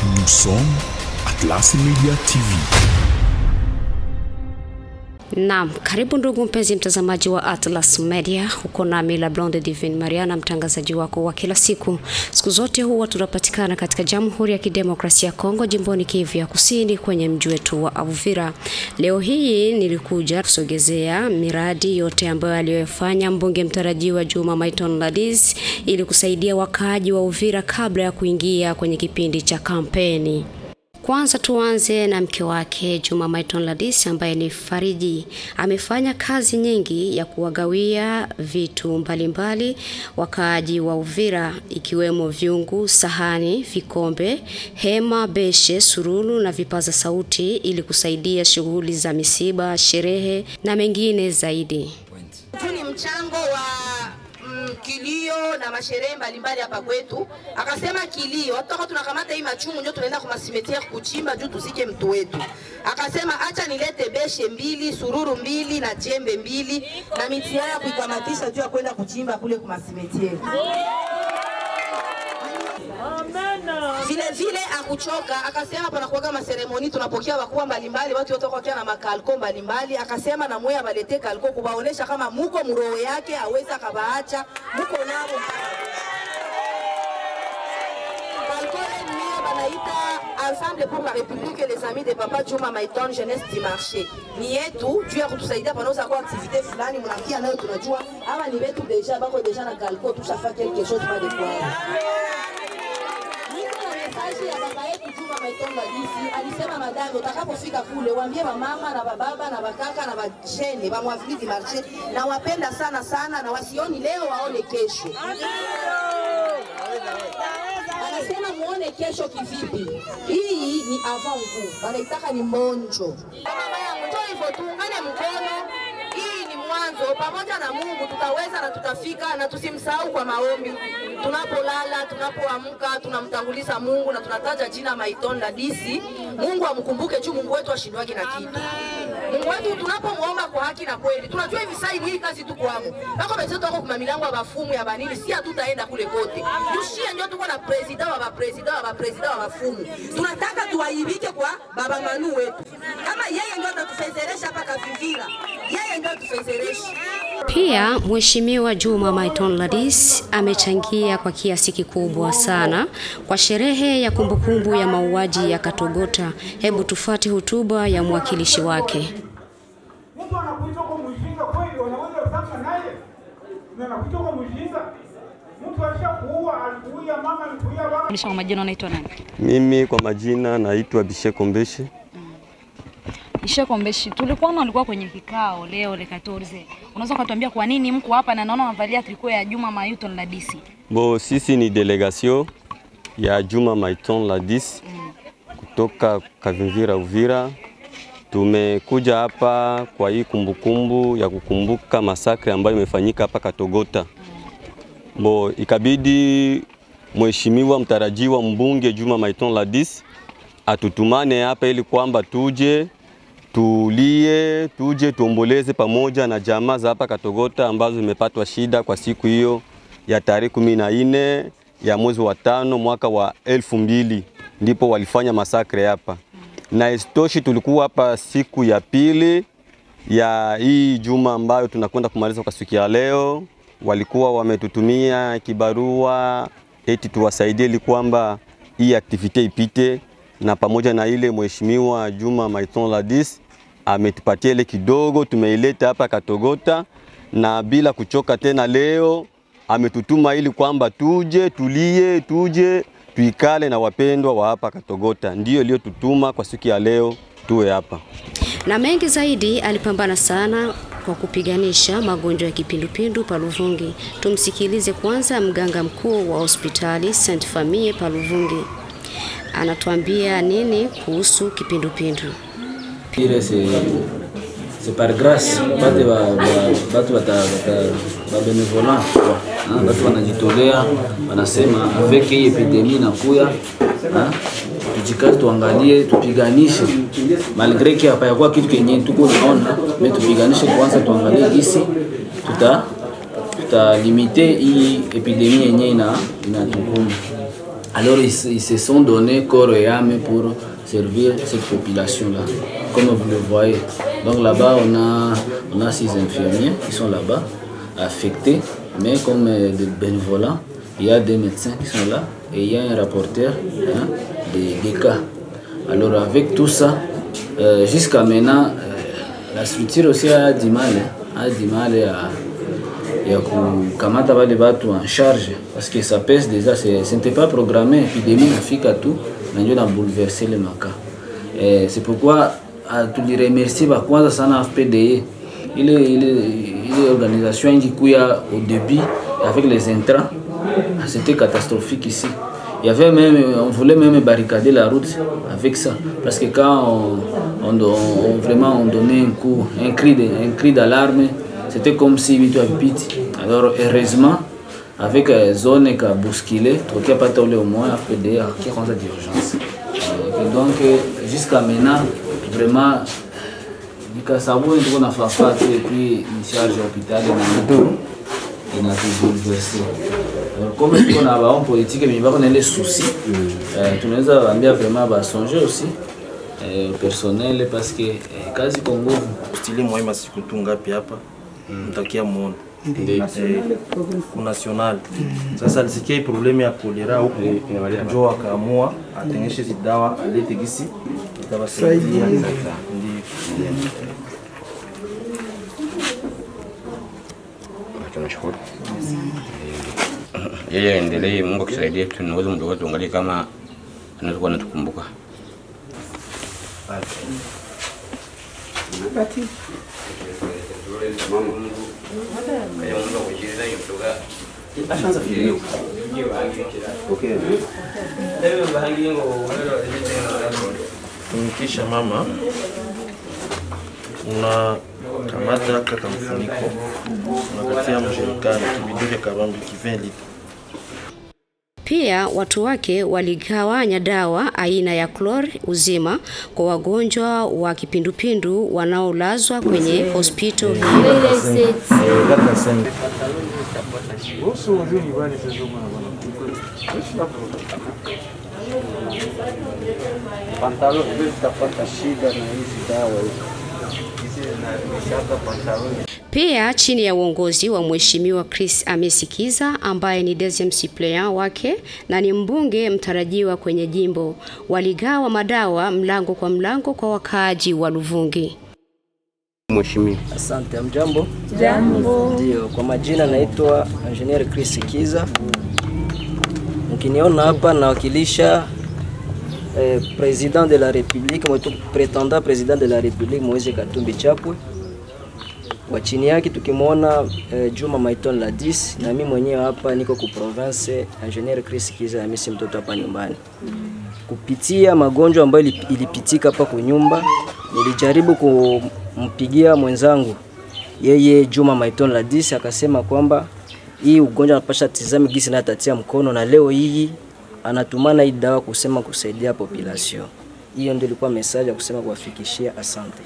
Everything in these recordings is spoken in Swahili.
Nous sommes Atlas Media TV. Naam, karibu ndugu mpenzi mtazamaji wa Atlas Media. Uko nami la Blonde Divine Mariana, mtangazaji wako wa kila siku. Siku zote huwa tunapatikana katika Jamhuri ya Kidemokrasia ya Kongo, jimboni Kivu ya Kusini, kwenye mji wetu wa Uvira. Leo hii nilikuja kusogezea miradi yote ambayo aliyofanya mbunge mtarajiwa Juma Maiton Ladis ili kusaidia wakaaji wa Uvira kabla ya kuingia kwenye kipindi cha kampeni. Kwanza tuanze na mke wake Juma Maiton Ladis ambaye ni Fariji. Amefanya kazi nyingi ya kuwagawia vitu mbalimbali wakaaji wa Uvira ikiwemo vyungu, sahani, vikombe, hema, beshe, surulu na vipaza sauti ili kusaidia shughuli za misiba, sherehe na mengine zaidi. Huu ni mchango wa mm, kilio na masherehe mbalimbali hapa kwetu. Akasema kilio, hata tunakamata hii machumu ndio tunaenda kwa masimetiere kuchimba juu tusike mtu wetu. Akasema acha nilete beshe mbili, sururu mbili na jembe mbili na miti ya kuikamatisha juu ya kwenda kuchimba kule kwa masimetiere. Vile vile akuchoka, akasema panakuwaga maseremoni, tunapokea wakubwa mbalimbali, watu wote wakiwa na makalko mbalimbali. Akasema na mwe abalete kalko kubaonesha kama muko mroho yake aweza akabaacha muko nabo kalko mie banaita Ensemble pour la République et les amis de Papa Juma Maiton Jeunesse du Marché. Ni yetu juu ya kutusaidia panaweza kuwa activité fulani, mnakia nayo tunajua ama ni wetu deja bako deja na kalko tushafa quelque chose pas de quoi mesaji ya baba yetu Juma Maitonga Disi alisema, madame, utakapofika kule waambie wamama na bababa na bakaka na bajene bamwafridi marche na wapenda sana sana, na wasioni leo waone kesho. Anasema muone kesho kivipi? Hii ni avant goût, wanaitaka ni monjo. Mama yangu, njoo hivyo, tuungane mkono hii ni mwanzo. Pamoja na Mungu tutaweza na tutafika, na tusimsahau kwa maombi. Tunapolala, tunapoamka, tunamtanguliza Mungu na tunataja jina Maitonda Disi. Mungu amkumbuke juu Mungu wetu ashindwagi na kitu. Mungu wetu tunapomwomba kwa haki na kweli, tunajua hivi sasa hii kazi tuko amo. Bako bezetu wako kwa milango ya bafumu ya banini, si hatutaenda kule kote. Tushie ndio tuko na president wa bapresident wa bapresident wa bafumu. Tunataka tuwaibike kwa baba Manu wetu. Kama yeye ndio atatufezeresha hapa Kavivira. Yeye ndio atufezeresha. Pia Mheshimiwa Juma Maiton Ladis amechangia kwa kiasi kikubwa sana kwa sherehe ya kumbukumbu ya mauaji ya Katogota. Hebu tufuate hotuba ya mwakilishi wake. Mtu anakuita kwa mjinga kweli, wanaweza kusema naye na anakuita kwa mjinga. Mtu alishakuua, alikuua mama, alikuua baba. Nisha kwa majina unaitwa nani? Mimi kwa majina naitwa Bisheko Mbeshi. Isheko Mbeshi. Tulikuwa na ulikuwa kwenye kikao leo le 14. Unaweza kutuambia kwa nini mko hapa na naona unavalia triko ya Juma Mayuton la DC? Bo, sisi ni delegation ya Juma Maiton Ladis kutoka Kavimvira Uvira. Tumekuja hapa kwa hii kumbukumbu ya kukumbuka masakre ambayo imefanyika hapa Katogota. Bo, ikabidi mheshimiwa mtarajiwa mbunge Juma Maiton Ladis atutumane hapa ili kwamba tuje tulie, tuje tuomboleze pamoja na jamaa za hapa Katogota ambazo zimepatwa shida kwa siku hiyo ya tarehe kumi na nne ya mwezi wa tano mwaka wa elfu mbili ndipo walifanya masakre hapa, na isitoshi tulikuwa hapa siku ya pili ya hii juma ambayo tunakwenda kumaliza kwa siku ya leo. Walikuwa wametutumia kibarua eti tuwasaidie ili kwamba hii aktivite ipite, na pamoja na ile mheshimiwa Juma Maiton Ladis ametupatia ile kidogo, tumeileta hapa Katogota, na bila kuchoka tena leo ametutuma ili kwamba tuje tulie, tuje tuikale na wapendwa wa hapa Katogota. Ndiyo iliyotutuma kwa siku ya leo tuwe hapa. Na mengi zaidi, alipambana sana kwa kupiganisha magonjwa ya kipindupindu Paluvungi. Tumsikilize kwanza mganga mkuu wa hospitali Saint Famille Paluvungi, anatuambia nini kuhusu kipindupindu. Ile c'est c'est par grâce batu ba ba- batu bata bata ba benevolant quoi. Ah, Batu wanajitolea wanasema avec hii epidemie inakuya ah, tujikaze tuangalie tupiganishe malgre que hapayakuwa kitu kenye tuko naona me tupiganishe kwanza tuangalie gisi tuta tutalimite hii epidemie yenye ina inatukuma Alors ils, se- ils se sont donnés corps et âme pour servir cette population-là, comme vous le voyez. Donc là-bas, on a, on a six infirmiers qui sont là-bas, affectés, mais comme euh, des bénévolats. Il y a des médecins qui sont là et il y a un rapporteur hein, des, des cas. Alors avec tout ça, euh, jusqu'à maintenant, euh, la structure aussi a du mal, hein, a du mal à, ya kukamata wale watu en charge parce que ça pèse déjà, c'est- ce n'était pas programmé, épidémie nafika tu na ndio na bouleverser le maka. Eh, c'est pourquoi ah, tuliremercie bakwanza sana FPDE ile ile ile organisation ingikuya au début avec les intrants, ah, c'était catastrophique ici. Il y avait même, on voulait même barricader la route avec ça. Parce que quand on, on, on- vraiment on donnait un coup, un cri de- un cri d'alarme, c'était comme si vitu havipiti. Alors heureusement, avec euh, zone qui a bousculé, tukapata ule umoja FPDA qui kwanza d'urgence. Euh, Donc euh, jusqu'à maintenant, vraiment nikasabuni tuko na fafa tu et puis ni charge ya hospitali na inatubulverse. Alors comme tuko na bahomme politique mais bako na ile souci, euh, tunaweza waambia vraiment basonge aussi eh, personnel parce que eh, kazi kwa nguvu stili mwema siku tu ngapi hapa mtakia muona Eh, ku national sasa alisikia hii problemu ya kolera huku njo akaamua atengeshe hizi dawa alete gisi itawasaidia ndio tunashukuru yeye endelee, Mungu akisaidia, tunaweza mdogo tuangalie kama anaweza kuwa anatukumbuka. tumikisha mama unakamata kaka mfuniko unakatia mjerikani kibiduke kabambi ki 20 lita Pia watu wake waligawanya dawa aina ya klor uzima kwa wagonjwa wa kipindupindu wanaolazwa kwenye hospitali hiyo. pantalo vile zitapata shida na hizi dawa hizi zinarudishaka pantalo Pia chini ya uongozi wa Mheshimiwa Chris Amesikiza ambaye ni deuxième suppléant wake na ni mbunge mtarajiwa kwenye jimbo, waligawa madawa mlango kwa mlango kwa wakaaji wa Luvungi. Mheshimiwa, Asante, mjambo. Jambo. Ndio, kwa majina naitwa Engineer Chris Kiza. Mkiniona hapa nawakilisha eh, President de la République, mwetu prétendant President de la République Moise Katumbi Chapwe. Kwa chini yake tukimwona eh, Juma Maiton Ladis na mimi mwenyewe hapa niko ku province Engineer Chris Kiza na mimi si mtoto hapa nyumbani. Kupitia magonjwa ambayo ilip- ilipitika hapa kwa nyumba, nilijaribu kumpigia mwenzangu yeye Juma Maiton Ladis akasema kwamba hii ugonjwa anapasha tizame gisi na atatia mkono, na leo hii anatumana hii dawa kusema kusaidia population. Hiyo ndio ilikuwa message ya kusema kuwafikishia. Asante.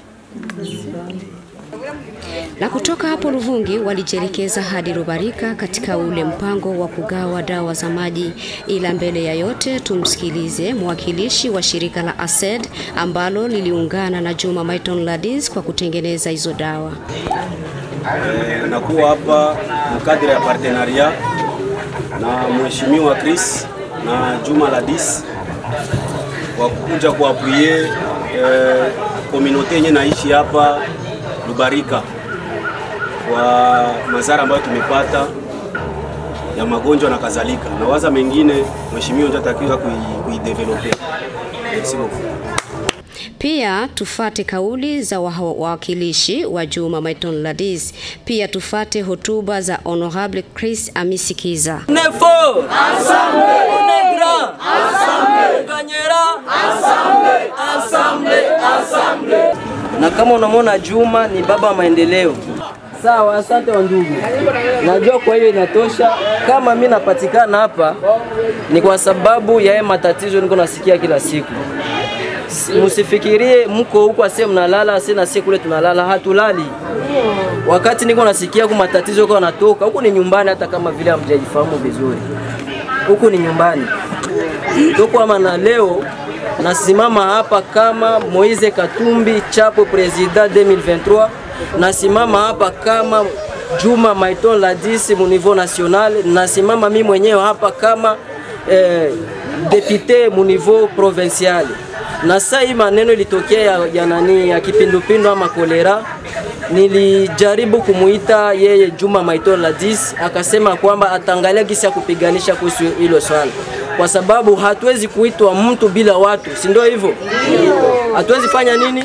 Na kutoka hapo Luvungi walijielekeza hadi Rubarika katika ule mpango wa kugawa dawa za maji. Ila mbele ya yote tumsikilize mwakilishi wa shirika la ASED ambalo liliungana na Juma Maiton Ladis kwa kutengeneza hizo dawa. Eh, nakuwa hapa mkadiri ya partenaria na mheshimiwa Chris na Juma Ladis kwa kuja kuapuye eh, komunote yenye naishi hapa Lubarika kwa madhara ambayo tumepata ya magonjwa na kadhalika, na waza mengine mheshimiwa ndio atakiwa kui- kuidevelope. Merci beaucoup. Pia tufate kauli za wa- wawakilishi wa Juma Maiton Ladis. Pia tufate hotuba za Honorable Chris Amisikiza. On est fort. Ensemble. On est grand. Ensemble. On gagnera. Ensemble. Ensemble. Ensemble. na kama unamwona Juma ni baba wa maendeleo. Sawa, asante wa ndugu. Najua kwa hiyo inatosha. Kama mi napatikana hapa ni kwa sababu ya haya matatizo niko nasikia kila siku. Si- Msifikirie mko huko ase mnalala ase na sie kule tunalala, hatulali. Wakati niko nasikia ku matatizo kwa natoka huku ni nyumbani, hata kama vile hamjajifahamu vizuri, huku ni nyumbani. Tokwama na leo nasimama hapa kama Moise Katumbi Chapo president 2023, nasimama hapa kama Juma Maiton Ladis mu niveau national, nasimama mi mwenyewe hapa kama eh, depute mu niveau provincial. Na saa hii maneno ilitokea ya, ya nani ya kipindupindu ama kolera, nilijaribu kumuita yeye Juma Maiton Ladis, akasema kwamba ataangalia gisi ya kupiganisha kuhusu hilo swala, kwa sababu hatuwezi kuitwa mtu bila watu, si ndio hivyo? Hatuwezi fanya nini?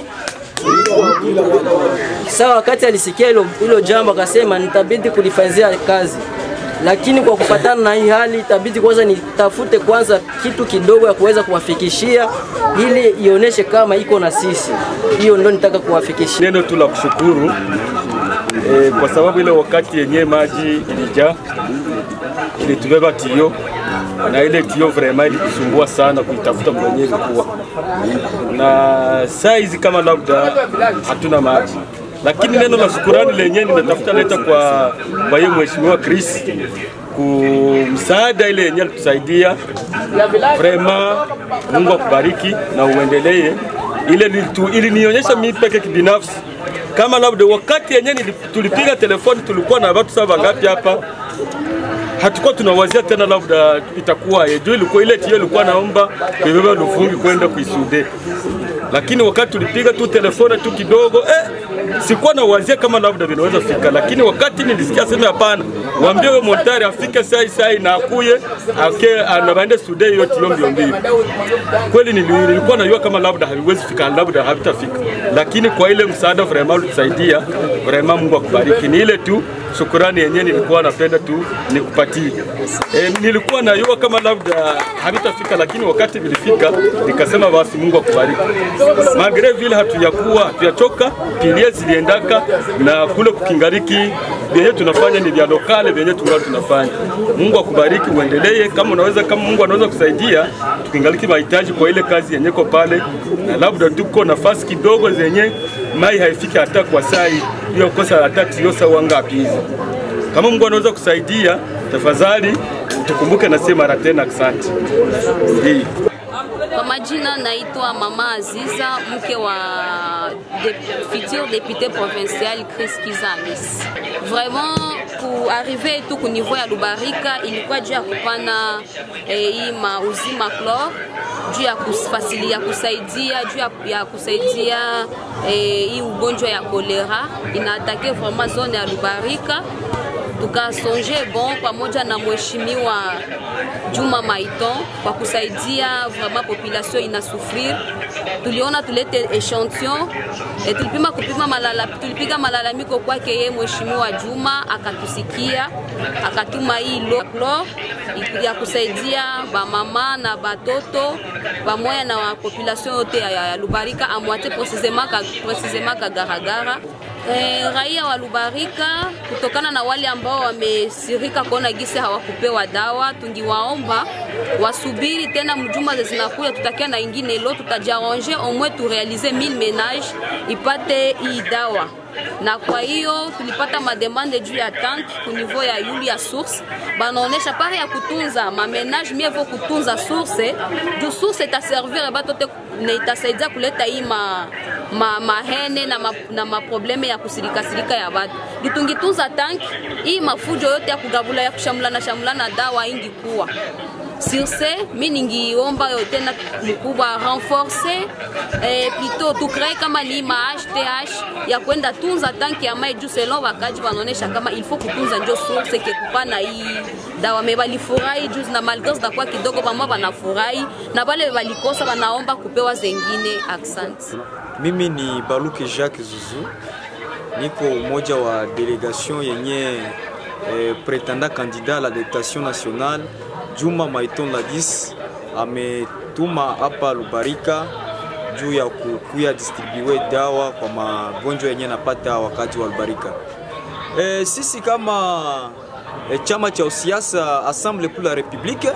Sawa, wakati alisikia hilo hilo jambo akasema nitabidi kulifanyia kazi, lakini kwa kufatana na hii hali itabidi kwanza nitafute kwanza kitu kidogo ya kuweza kuwafikishia ili ionyeshe kama iko na sisi. Hiyo ndio nitaka kuwafikishia. Neno tu la kushukuru e, kwa sababu ile wakati yenyewe maji ilijaa ilitubeba tio na ile tio vraiment ilitusumbua sana kuitafuta kwenye ilikuwa na saizi kama labda hatuna maji, lakini neno la shukurani lenyewe nimetafuta leta kwa kwa hiyo mheshimiwa Chris kumsaada ile yenyewe alitusaidia vraiment. Mungu akubariki na uendelee. Ile nilitu- ilinionyesha mimi peke kibinafsi kama labda wakati yenyewe nili- tulipiga telefoni tulikuwa na watu saba ngapi hapa hatukuwa tunawazia tena labda itakuwa juu ilikuwa ile tio ilikuwa naomba kuibeba Luvungi kwenda kuisude, lakini wakati tulipiga tu telefoni tu kidogo eh, sikuwa nawazia kama labda vinaweza fika, lakini wakati nilisikia sema hapana, waambie wewe montari afike sai sai na akuye ake anabaende sude hiyo tio mbio mbio. Kweli nili- nilikuwa najua kama labda haviwezi fika, labda havitafika, lakini kwa ile msaada vraiment ulitusaidia vraiment, Mungu akubariki. Ni ile tu shukurani yenyewe nilikuwa napenda tu nikupatie. E, nilikuwa najua kama labda havitafika, lakini wakati vilifika nikasema basi Mungu akubariki. Magre vile hatuyakuwa hatuyachoka, pilie ziliendaka na kule kukingariki vyenye tunafanya ni vya lokale vyenye tungali tunafanya. Mungu akubariki, uendelee. Kama unaweza, kama Mungu anaweza kusaidia, tukingaliki mahitaji kwa ile kazi yenye ko pale, na labda tuko nafasi kidogo zenye mai haifiki hata kwa sai hiyo kosa hata tio sawa ngapi hizi. Kama Mungu anaweza kusaidia, tafadhali tukumbuke na sema mara tena asante. Ndiyo. Kwa majina naitwa Mama Aziza, mke wa de, futur député provincial Chris Kizamis. Vraiment kuarrive tu ku niveau ya Lubarika ilikuwa juu ya kupana eh, hii mauzima chlor juu ya kufasilia kusaidia juu ya, ya kusaidia eh, hii ugonjwa ya kolera inaatake vraiment zone ya Lubarika tukasonje bon pamoja na mheshimiwa Juma Maiton kwa kusaidia vraiment population inasufrir. Tuliona tulete echantillon e, tulipima kupima malala, tulipiga malalamiko kwake ye mheshimiwa Juma akatusikia, akatuma hii lo chlor ya kusaidia bamama na batoto pamoja na wa population yote ya, ya Lubarika amwate precisement ka, precisement Kagaragara. Eh, raia wa Lubarika kutokana na wale ambao wamesirika kuona gisi hawakupewa dawa, tungiwaomba wasubiri tena mjuma zinakuya, tutakia na ingine lo, tutajiarrange au moins turealize 1000 menage ipate hii dawa na kwa hiyo tulipata mademande juu ya tank ku niveau ya yuli ya source, banaonesha pare ya kutunza mamenage mieux vaut kutunza source juu source itaservire batote na itasaidia kuleta hii ma, ma, mahene na, ma, na maprobleme ya kusirikasirika ya batu. Gitungitunza tank hii mafujo yote ya kugabula ya kushamulana shamulana dawa ingi kuwa sur ce mi ningiomba yo tena mkubwa renforce eh, plutôt tukree kama ni ma HTH ya kwenda tunza tanki ya mai juu selon wakaji wanaonesha kama il faut kutunza njo source ke kupana hii dawa me balifurahi juu na malgré zitakuwa kidogo bamwa banafurahi na bale balikosa banaomba kupewa zengine accent Mimi ni Baluke Jacques Zuzu, niko umoja wa delegation yenye eh, pretenda candidat à la députation nationale Juma Maiton Ladis ametuma hapa Lubarika juu ya kukuya distribue dawa kwa magonjwa yenye napata wakati wa Lubarika. E, sisi kama e, chama cha usiasa Assemble pour la République,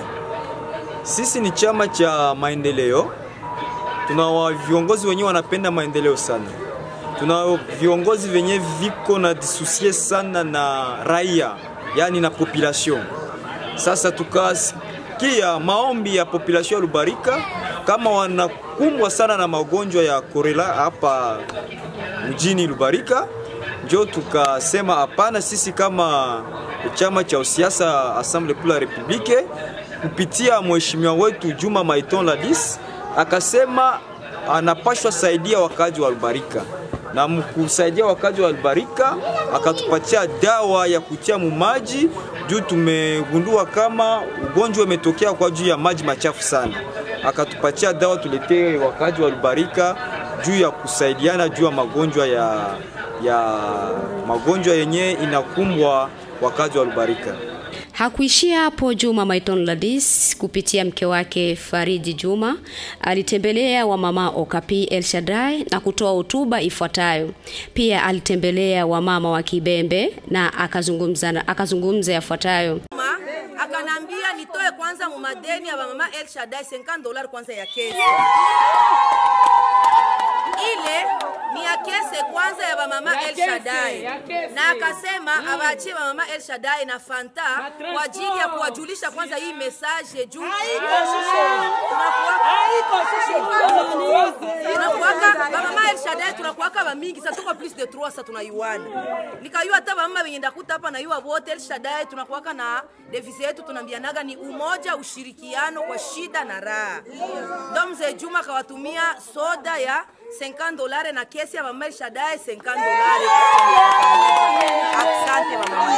sisi ni chama cha maendeleo. Tuna wa- viongozi wenyewe wanapenda maendeleo sana. Tuna viongozi wenye viko na disusie sana na raia, yani na population. Sasa tukas tulisikia maombi ya population ya Lubarika kama wanakumbwa sana na magonjwa ya korela hapa mjini Lubarika, njo tukasema hapana, sisi kama chama cha usiasa Assemble pour la Republique kupitia mheshimiwa wetu Juma Maiton Ladis akasema anapashwa saidia wakazi wa Lubarika na mkusaidia wakazi wa Albarika akatupatia dawa ya kutia mumaji juu tumegundua kama ugonjwa umetokea kwa juu ya maji machafu sana. Akatupatia dawa tuletee wakazi wa Albarika juu ya kusaidiana juu ya magonjwa ya, ya magonjwa yenye inakumbwa wakazi wa Albarika. Hakuishia hapo. Juma Maiton Ladis kupitia mke wake Faridi Juma alitembelea wamama Okapi El Shaddai na kutoa hotuba ifuatayo. Pia alitembelea wamama wa Kibembe na akazungumza akazungumza yafuatayo. akanambia nitoe kwanza mumadeni ya mama El Shaddai 50 dollars kwanza ya kesi ile ni ya kese kwanza ya bamama Ya El kese, Shaddai ya kese. na akasema awaachie bamama El Shaddai na Fanta kwa ajili ya kuwajulisha kwanza hii message juu tunakuwaka bamama El Shaddai tunakuwaka bamingi sasa tuko plus de 3 sasa tunaiwana nikayua hata bamama wenye ndakuta hapa nayua wote El Shaddai tunakuwaka na devise yetu tunaambianaga ni umoja ushirikiano kwa shida na raha ndo mzee Juma akawatumia soda ya 50 dolare na kesi ya mama El Shaddai 50 dolare asante mama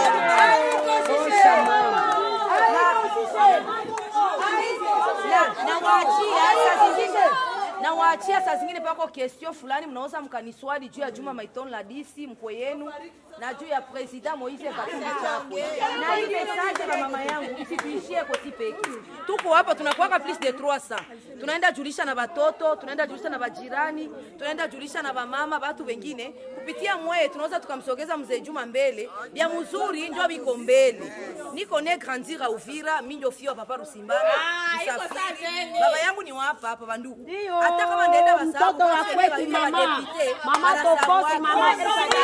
nawaachia saa zingine nawaachia saa zingine pako kestio fulani mnaweza mkaniswali juu ya Juma Maiton la DC mkwe yenu na juu ya President Moise Katumbi Chapwe na hii message ya mama yangu isituishie koti peke. Tuko hapa tunakuwaka plus de 300 tunaenda julisha na watoto, tunaenda julisha na bajirani, tunaenda julisha na bamama, watu wengine kupitia mweye tunaweza tukamsogeza mzee Juma mbele bya mzuri ndio biko mbele. Niko ne grandir a Uvira, mimi ndio fio papa Rusimbana. Msafiri. Baba yangu ni wapa hapa bandugu. Hata kama ndaenda basabu mtoto wa kwetu mama. Mama Tokosi, mama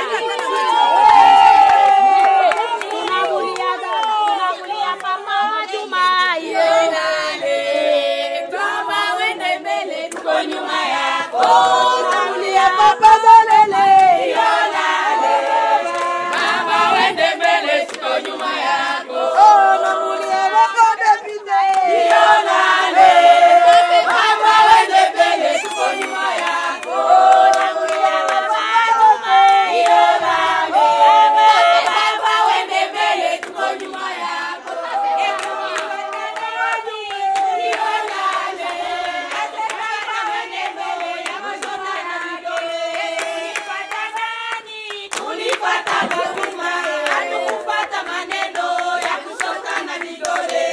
Tunamulia tunamulia mama Juma yeye. Kama wende mbele tuko nyuma yako. Tunamulia papa Dolele. Mama wende mbele tuko nyuma yako. Tunamulia papa Depite. Mama wende mbele tuko nyuma yako. Tunamulia papa Baba wende mbele tuko nyuma yako. Tulipata huduma, hatukupata maneno ya kusota na vidole.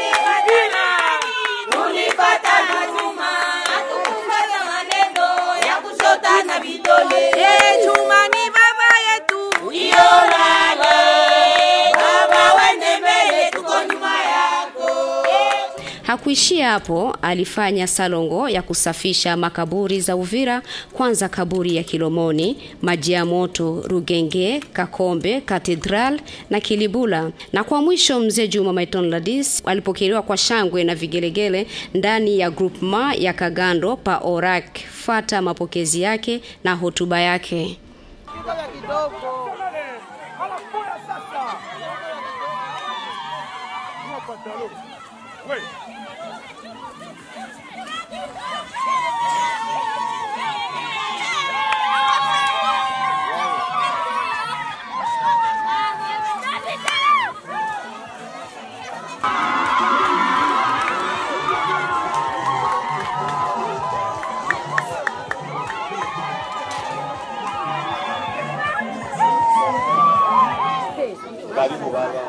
Tulipata huduma, hatukupata maneno ya kusota na vidole. Eh, Juma ni baba yetu. Ionane, Baba wende mbele, tuko nyuma yako. Hakuishia hapo, alifanya salongo ya kusafisha makaburi za Uvira, kwanza kaburi ya Kilomoni, Maji ya Moto, Rugenge, Kakombe, Katedral na Kilibula, na kwa mwisho mzee Juma Maiton Ladis alipokelewa kwa shangwe na vigelegele ndani ya groupement ya Kagando pa Orak. Fata mapokezi yake na hotuba yake. Karibu baba.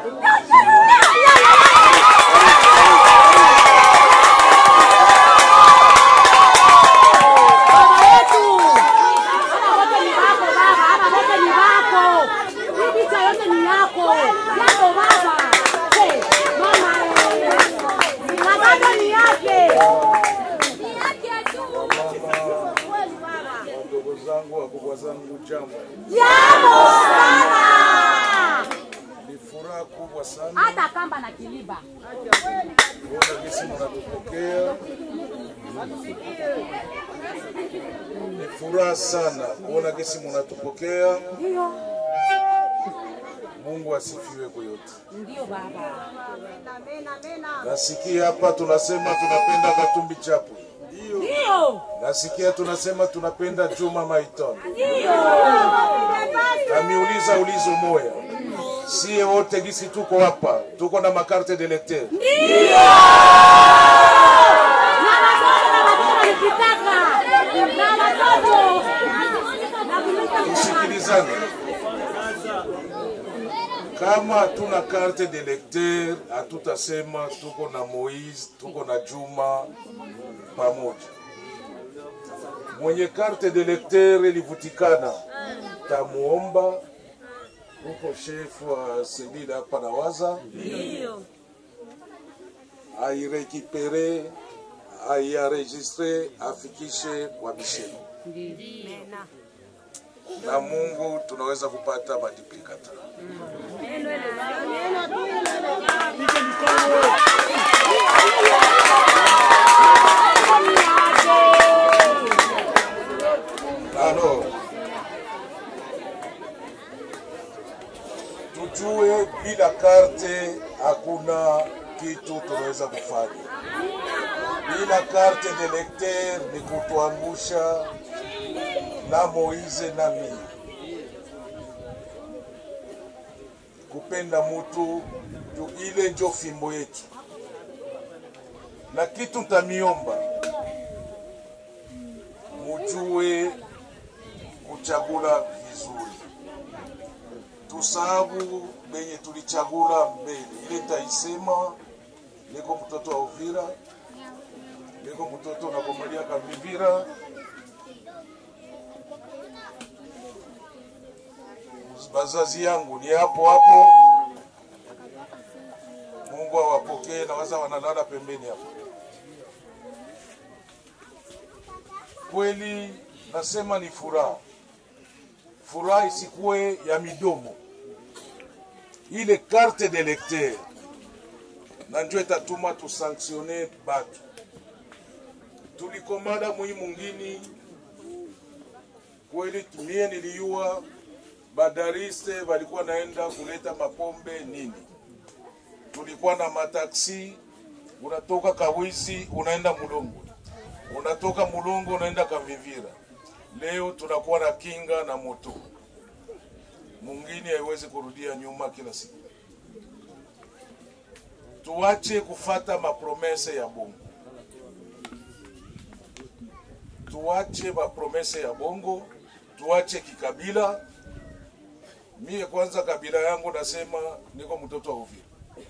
Wadogo zangu, wakubwa zangu, jambo. Jambo sana. Ni furaha kubwa sana hata kamba na kiliba kuona gisi mnatupokea. Ni furaha sana kuona gisi mnatupokea. Mungu asifiwe kwa yote. Ndio baba. Nasikia hapa tunasema tunapenda Katumbi Chapwe. Ndio. Nasikia tunasema tunapenda Juma Maiton. Ndio. Namiuliza ulizo moya, sie wote gisi tuko hapa tuko na makarte de lecteur. Ndio. Na watoto na watoto wanakitaka. Na watoto. Tusikilizane, kama hatuna carte de lecteur hatutasema tuko na Moise, tuko na Juma pamoja. Mwenye carte de lecteur ilivutikana, tamuomba huko shefu wa selile hapa na waza Ndio. airekipere aiaregistre afikishe kwa bisheni na Mungu tunaweza kupata maduplicata. Alors, tujue bila karte hakuna kitu tunaweza kufanya. Bila karte de lecteur ni kutuangusha na Moize na mimi. Kupenda mutu juu ile njo fimbo yetu, na kitu ntamiomba mujue kuchagula vizuri, tusahabu benye tulichagula mbele. Ile taisema niko mtoto wa Uvira, niko mtoto na Komalia Kavivira, bazazi yangu ni hapo hapo. Mungu awapokee na waza wanalala pembeni hapo. Kweli nasema ni furaha, furaha isikuwe ya midomo, ile carte de lecteur na njo itatuma tusanktione batu. Tulikomada mwi mungini kweli, mie niliyua badariste walikuwa naenda kuleta mapombe nini, tulikuwa na mataksi, unatoka Kawizi unaenda Mulongo, unatoka Mulongo unaenda Kavivira. Leo tunakuwa na kinga na moto, mungini haiwezi kurudia nyuma kila siku. Tuache kufata mapromese ya bongo, tuache mapromese ya bongo, tuache kikabila. Mie kwanza kabila yangu nasema niko mtoto wa Uvira.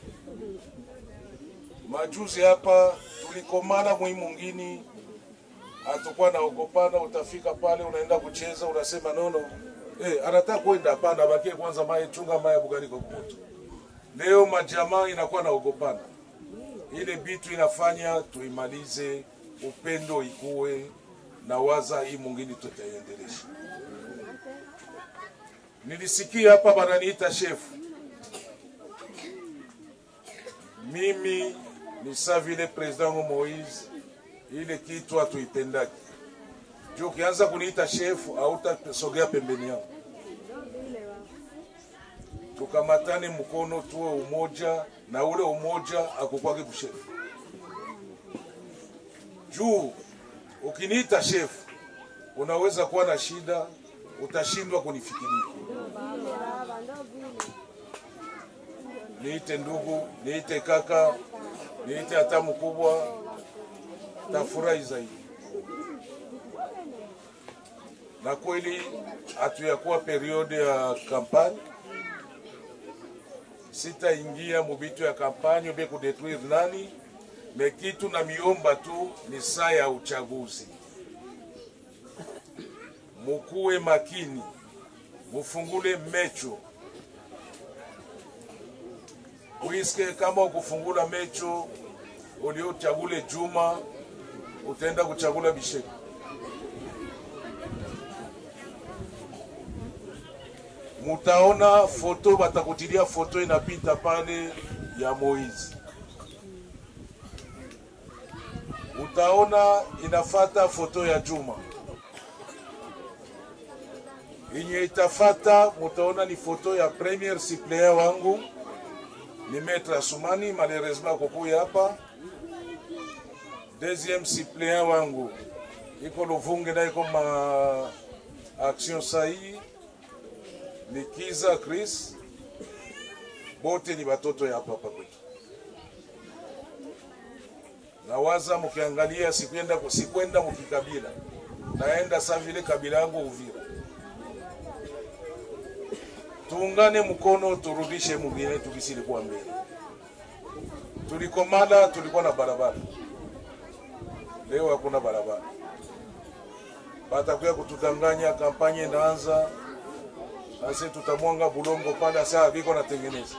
Majuzi hapa tulikomana mwi mungini, hatukuwa naogopana. Utafika pale unaenda kucheza, unasema nono, eh, anataka kwenda hapana, bakie kwanza maye chunga maye bugali kwa kumoto. Leo majamaa inakuwa naogopana, ile bitu inafanya tuimalize, upendo ikuwe na waza hii mungini tutaiendelesha. Nilisikia hapa bananiita shefu, mimi ni sa vile president wangu Moise, ile kitu hatuipendaki juu ukianza kuniita shefu hautasogea pembeni yangu. Tukamatane mkono, tuwe umoja, na ule umoja akukwake kushefu juu ukiniita shefu unaweza kuwa na shida, utashindwa kunifikiria. Niite ndugu, niite kaka, niite hata mkubwa, tafurahi zaidi. Na kweli hatuyakuwa periode ya kampani, sitaingia mubitu ya kampani ube kudetruire nani, me kitu na miomba tu ni saa ya uchaguzi mukuwe makini, mufungule mecho wiske. Kama ukufungula mecho uliochagule Juma, utaenda kuchagula Bisheki. Mutaona foto, batakutilia foto inapita pale ya Moizi. utaona inafata foto ya Juma. Yenye itafata mutaona ni foto ya premier suppléant wangu ni Maître Asumani, malheureusement kokuya hapa. Deuxième suppléant wangu iko Luvungi na iko ma action sahi ni Kiza Chris, bote ni batoto ya hapa hapa kwetu. Nawaza mkiangalia, sikwenda sikwenda mkikabila, naenda sa vile kabila yangu Uvira. Tuungane mkono, turudishe mugine tukisilikuwa mbele. Tulikomala, tulikuwa na barabara, leo hakuna barabara. Batakuya kutudanganya, kampanye inaanza ase tutamwanga bulongo pale, asa viko natengeneza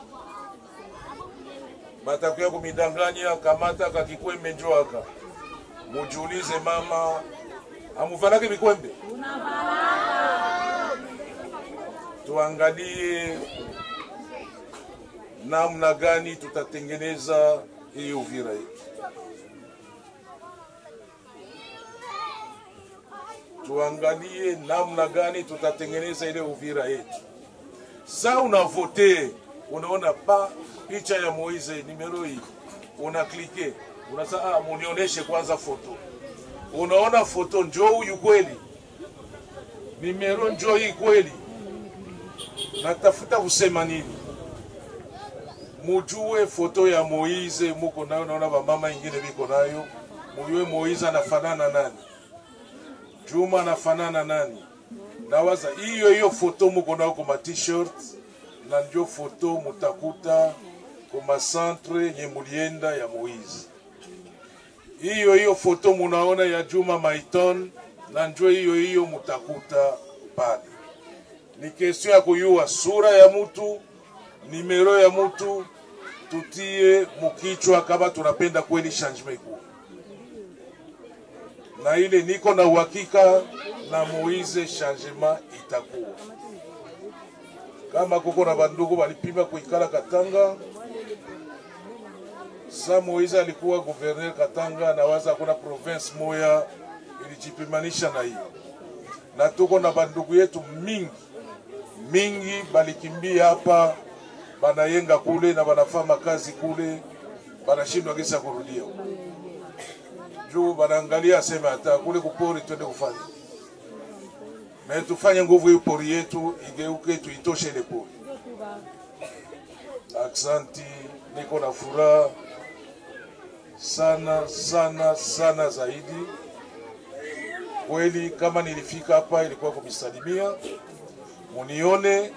batakuya kumidanganya, kamata kakikwembe njo aka mujiulize, mama amuvalake vikwembe tuangalie namna gani tutatengeneza hii Uvira yetu. Tuangalie namna gani tutatengeneza ile Uvira yetu. Sa unavote unaona pa picha ya Moise nimero hii, una klike unasa, ah, munionyeshe kwanza foto. Unaona foto, njoo huyu kweli, nimero njoo hii kweli natafuta kusema nini? Mujue foto ya Moize muko nayo, naona bamama ingine biko nayo, mujue Moize anafanana nani, Juma anafanana nani. Nawaza hiyo hiyo foto muko nayo kuma t-shirt na ndio foto mutakuta kuma centre yenye mulienda ya Moize. Hiyo hiyo foto munaona ya Juma Maiton na njo hiyo hiyo mutakuta pale ni question ya kuyua sura ya mutu, nimero ya mutu, tutie mukichwa kama tunapenda kweli changement ikuwe na ile, niko na uhakika na Moize changement itakuwa. Kama kuko na bandugu balipima kuikala Katanga, sa Moize alikuwa gouverneur Katanga, nawaza kuna province moya ilijipimanisha na hiyo, na tuko na bandugu yetu mingi mingi balikimbia hapa, banayenga kule na banafanya kazi kule, banashindwa kisa kurudia juu banaangalia aseme hata kule kupori twende kufanya na tufanye nguvu hii pori yetu igeuke, tuitoshe ile pori. Aksanti, niko na furaha sana sana sana zaidi kweli. Kama nilifika hapa ilikuwa kumisalimia munione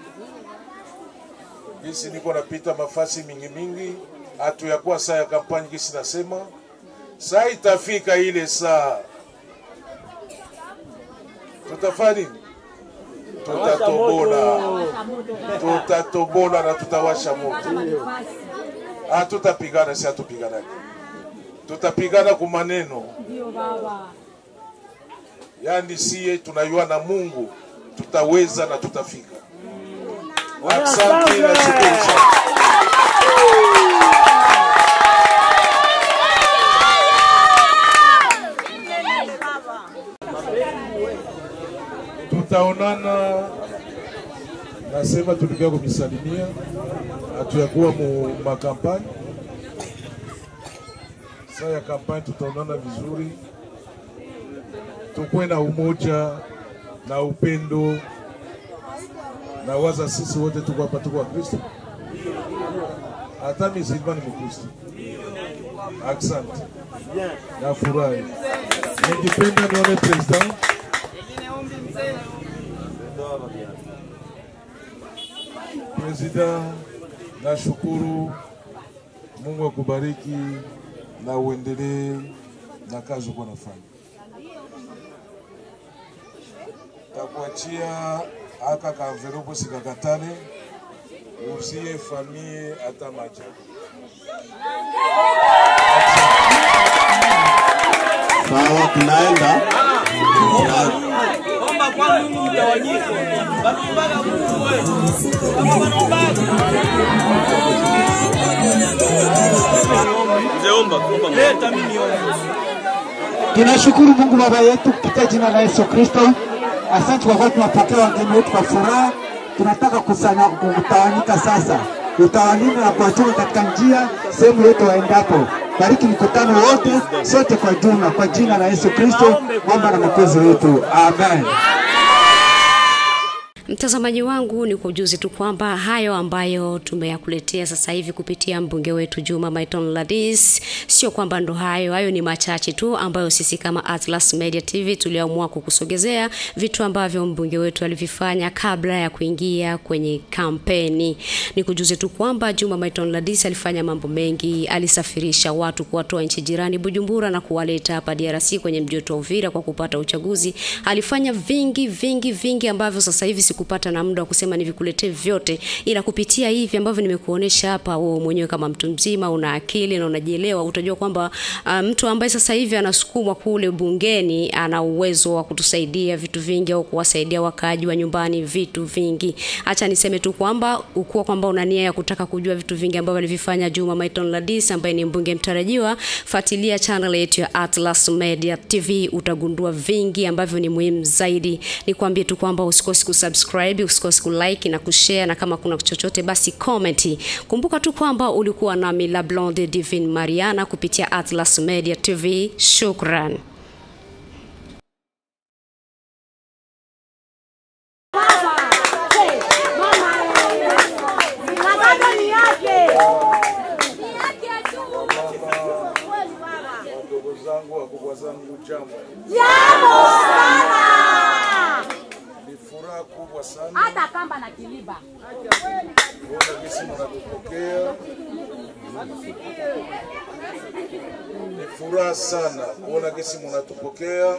gisi niko napita mafasi mingi mingi, hatu yakuwa saa ya kampani gisi nasema, saa itafika ile saa tutafanya nini? Tutatobola, tutatobola na tutawasha moto. Hatutapigana, si hatupiganaki, tutapigana kwa maneno, yaani siye tunayua na Mungu tutaweza na tutafika. Asante na shukuru sana. Tutaonana, nasema tulikia kumisalimia, hatuyakuwa mu makampani. Saa ya kampani tutaonana vizuri, tukuwe na umoja na upendo na waza sisi wote tuko hapa, tuko wa Kristo, hata misilima ni Mkristo. Asante, nafurahi, ningependa nione president President, nashukuru. Mungu akubariki na uendelee na kazi uko nafanya. Takuachia aka kamveropo sikakatane, usie famie hata maja. Sawa, tunaenda Omba kwa Mungu mtawanyiko. Wanaombaga Mungu wewe. Kama wanaombaga. Mzee omba, omba. Leta mimi omba. Tunashukuru Mungu Baba yetu kupitia jina la Yesu Kristo. Asante kwa kuwa tunapokea wageni wetu kwa furaha. Tunataka kusanya kutawanyika sasa, utawalinda na kuwachunga katika njia sehemu yote waendapo. Bariki mkutano wote sote kwa jumla, kwa jina la Yesu Kristo, Bwana na Mwokozi wetu, amen. Mtazamaji wangu ni kujuzi tu kwamba hayo ambayo tumeyakuletea sasa hivi kupitia mbunge wetu Juma Maiton Ladis, sio kwamba ndo hayo, hayo ni machache tu ambayo sisi kama Atlas Media TV tuliamua kukusogezea vitu ambavyo mbunge wetu alivifanya kabla ya kuingia kwenye kampeni. Ni kujuzi tu kwamba Juma Maiton Ladis alifanya mambo mengi, alisafirisha watu kuwatoa nchi jirani Bujumbura na kuwaleta hapa DRC kwenye mji wetu wa Uvira kwa kupata uchaguzi. Alifanya vingi vingi vingi ambavyo sasa hivi sikupata na muda wa kusema nivikuletee vyote, ila kupitia hivi ambavyo nimekuonesha hapa, wewe mwenyewe kama mtu mzima una akili na unajielewa, utajua kwamba uh, mtu ambaye sasa hivi anasukumwa kule bungeni ana uwezo wa kutusaidia vitu vingi au kuwasaidia wakaaji wa nyumbani vitu vingi. Acha niseme tu kwamba ukuwa kwamba una nia ya kutaka kujua vitu vingi ambavyo alivifanya Juma Maiton Ladis ambaye ni mbunge mtarajiwa, fuatilia channel yetu ya Atlas Media TV, utagundua vingi ambavyo ni muhimu zaidi. Nikwambie tu kwamba usikose kusubscribe, usikose kulike na kushare, na kama kuna chochote basi comment. Kumbuka tu kwamba ulikuwa nami La Blonde Divine Mariana kupitia Atlas Media TV. Shukran. Wadogo zangu, wakubwa zangu, jambo. Jambo sana. Ni furaha kubwa sana Hata kamba na kiliba. kuona jinsi mnatupokea. Ni furaha sana kuona jinsi mnatupokea.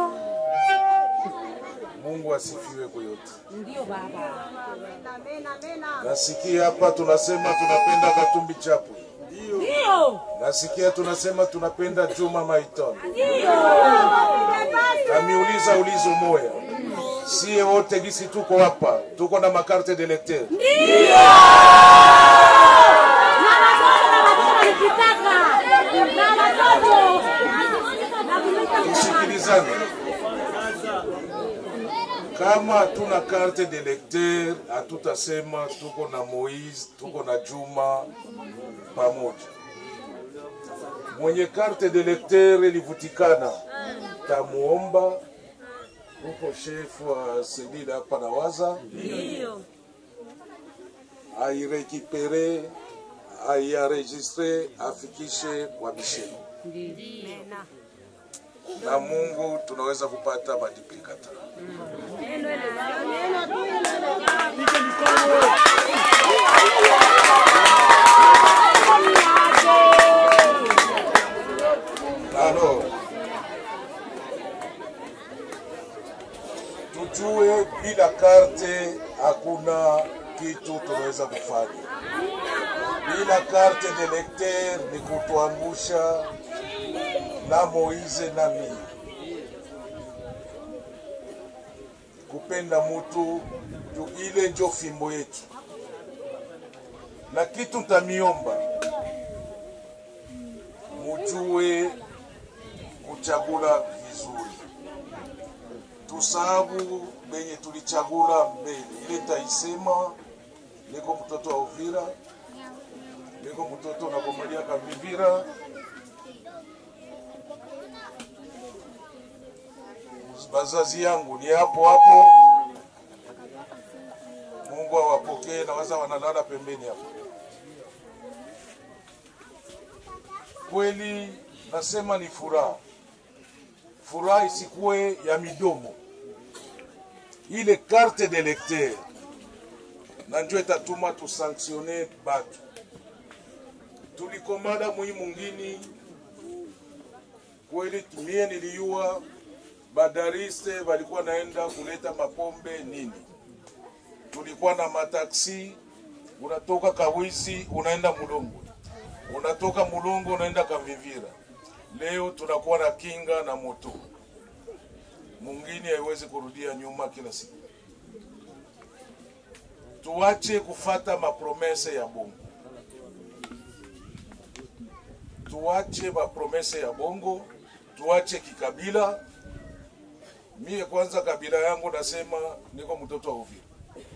Mungu asifiwe kwa yote. Ndio baba. Nasikia hapa tunasema tunapenda Katumbi Chapwe. Ndio. Nasikia tunasema tunapenda Juma Maiton. Ndio. Namiuliza ulizo moya, sie wote gisi tuko hapa, tuko na makarte de lecteur. Ndio. Na watoto na watoto nikitaka. Na watoto. Tusikilizane, kama hatuna carte de lecteur, hatutasema tuko na Moise, tuko na Juma pamoja. Mwenye carte de lecteur ilivutikana, tamuomba huko shefu wa selile hapa na waza Ndio. airekipere aiaregistre afikishe kwa misheni na Mungu tunaweza kupata maduplikata. Alors, tujue bila karte hakuna kitu tunaweza kufanya. Bila karte de lecteur ni kutuangusha na Moize na mimi. Kupenda mutu juu ile njo fimbo yetu, na kitu ntamiomba mujue kuchagula vizuri, tusahabu benye tulichagula mbele. Ile taisema niko mtoto wa Uvira, niko mtoto nakomalia Kavivira, bazazi yangu ni hapo hapo. Mungu awapokee, na waza wanalala pembeni hapo. Kweli nasema ni furaha, furaha isikuwe ya midomo, ile carte de lecteur na njo itatuma tusanktione batu. Tulikomada muhimu ngini kweli, mie niliyua badariste walikuwa naenda kuleta mapombe nini, tulikuwa na mataksi, unatoka Kawizi unaenda Mulongo, unatoka Mulongo unaenda Kavivira. Leo tunakuwa na kinga na moto, mungini haiwezi kurudia nyuma kila siku. Tuache kufata mapromese ya bongo, tuache mapromese ya bongo tuache kikabila. Mie kwanza kabila yangu nasema niko mtoto wa Uvira.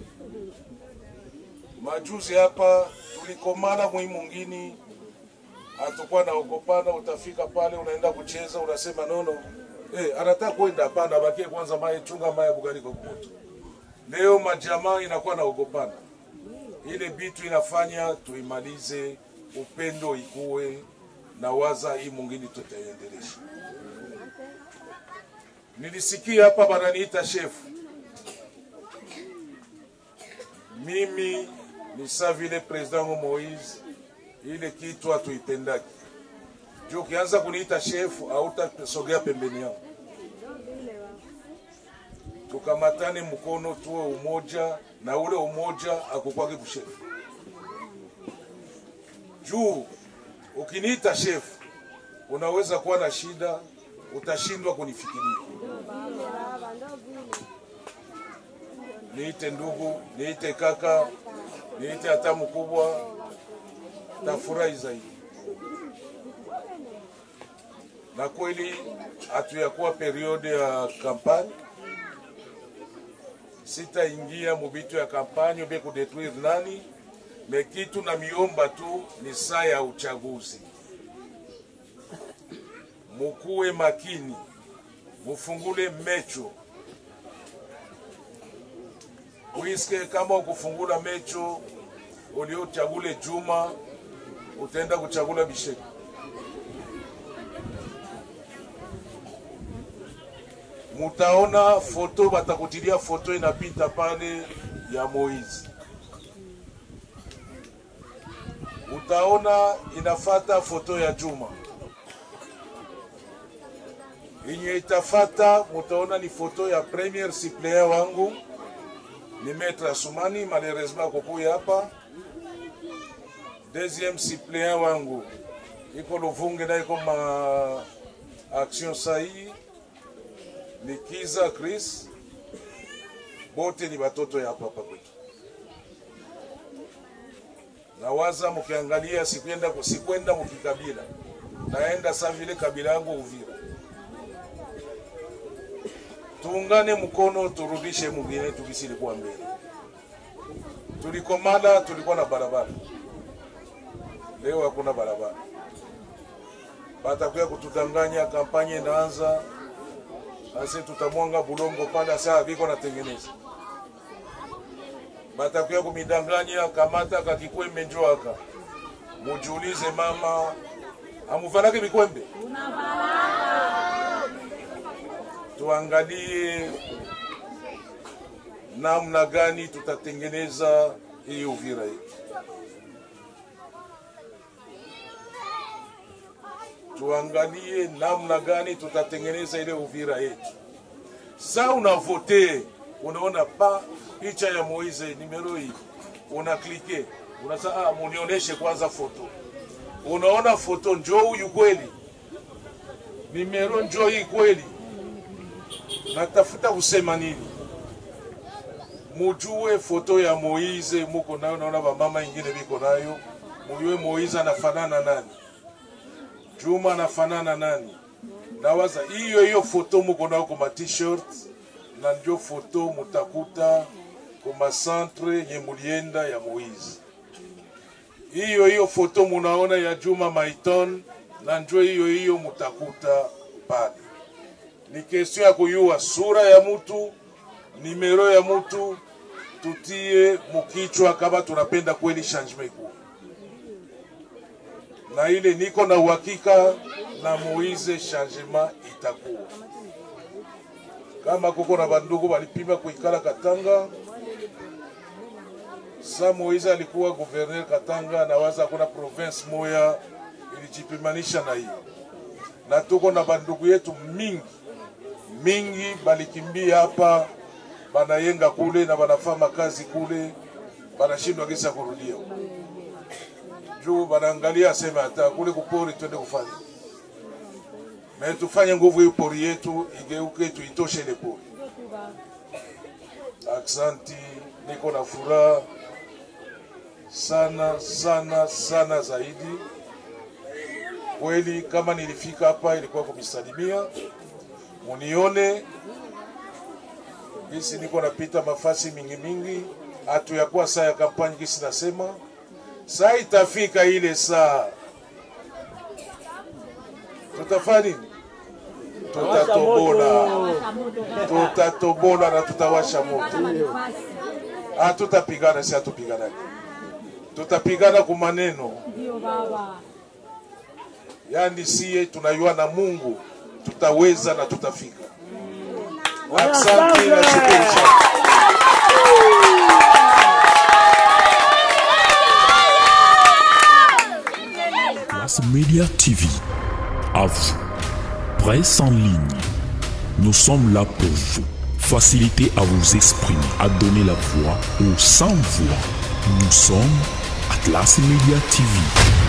Majuzi hapa tulikomana mwi mwingine, hatukuwa naogopana. Utafika pale unaenda kucheza, unasema nono, eh, anataka kwenda hapana, bakie kwanza maye chunga maye bugali kwa kumoto. Leo majamaa inakuwa naogopana, ile bitu inafanya tuimalize, upendo ikuwe na waza hii mwingine tutaiendelesha. Nilisikia hapa bananiita shefu, mimi ni sa vile president wangu Moise, ile kitu hatuipendaki juu ukianza kuniita shefu hautasogea pembeni yangu. Tukamatane mkono, tuwe umoja, na ule umoja akukwage kushefu juu ukiniita shefu unaweza kuwa na shida, utashindwa kunifikiria. Niite ndugu, niite kaka, niite hata mkubwa, tafurahi zaidi. Na kweli hatuyakuwa periode ya kampani, sitaingia mubitu ya kampani ube kudetruire nani me kitu na miomba tu ni saa ya uchaguzi, mukuwe makini, mufungule mecho wiske. Kama ukufungula mecho uliochagule Juma, utaenda kuchagula Bisheki. Mutaona foto, batakutilia foto inapita pale ya Moizi utaona inafata foto ya Juma yenye itafata, mutaona ni foto ya premier suppléant wangu ni Maître Asumani, malheureusement akokuya hapa. Deuxième suppléant wangu iko Luvunge na iko ma action sahi ni Kiza Chris, bote ni batoto ya hapa hapa kwetu nawaza mukiangalia, sikwenda sikwenda mukikabila, naenda sa vile kabila yangu Uvira. Tuungane mkono, turudishe mwingine tukisilikuwa mbele. Tulikomala, tulikuwa na barabara, leo hakuna barabara. Batakuya kutudanganya, kampanye inaanza ase tutamwanga bulongo pale, saa viko natengeneza batakuya kumidanganya kamata kakikwembe njoaka mujiulize mama amuvalake vikwembe tuangalie namna gani tutatengeneza hii Uvira yetu. Tuangalie namna gani tutatengeneza ile Uvira yetu. Sa unavote unaona pa picha ya Moise nimero hii, una klike unasa, ah, munionyeshe kwanza foto. Unaona foto, njoo huyu kweli, nimero njoo hii kweli. Natafuta kusema nini? Mujue foto ya Moise muko nayo, naona bamama ingine biko nayo, mujue Moise anafanana nani, Juma anafanana nani. Nawaza hiyo hiyo foto muko nayo kwa t-shirt na ndio foto mutakuta kuma centre yenye mulienda ya Moise. Hiyo hiyo foto munaona ya Juma Maiton na njo hiyo hiyo mutakuta pale. Ni kesio ya kuyua sura ya mutu, nimero ya mutu, tutie mukichwa kama tunapenda kweli changement ikuwa na ile niko na uhakika na Moise changement itakuwa kama kuko na bandugu balipima kuikala Katanga. Sa Moise alikuwa gouverneur Katanga, na waza hakuna province moya ilijipimanisha na hiyo, na tuko na bandugu yetu mingi mingi balikimbia hapa, banayenga kule na banafanya kazi kule, banashindwa gisa kurudia juu banaangalia aseme hata kule kupori twende kufanya me tufanye nguvu hii pori yetu igeuke, tuitoshe ile pori. Aksanti, niko na furaha sana sana sana zaidi Kweli kama nilifika hapa ilikuwa kumisalimia, munione gisi niko napita mafasi mingi mingi, hatu yakuwa saa ya kampani gisi nasema, saa itafika ile saa tutafanya nini? Tutatobola, tutatobola na tutawasha moto. Hatutapigana, si hatupiganaki, tutapigana kwa maneno yani siye tunayua na Mungu tutaweza na tutafika. Asante na shukuru sana. Classe Média TV. À vous. Presse en ligne. Nous sommes là pour vous. Faciliter à vous exprimer, à donner la voix aux sans voix. Nous sommes Atlas Media TV.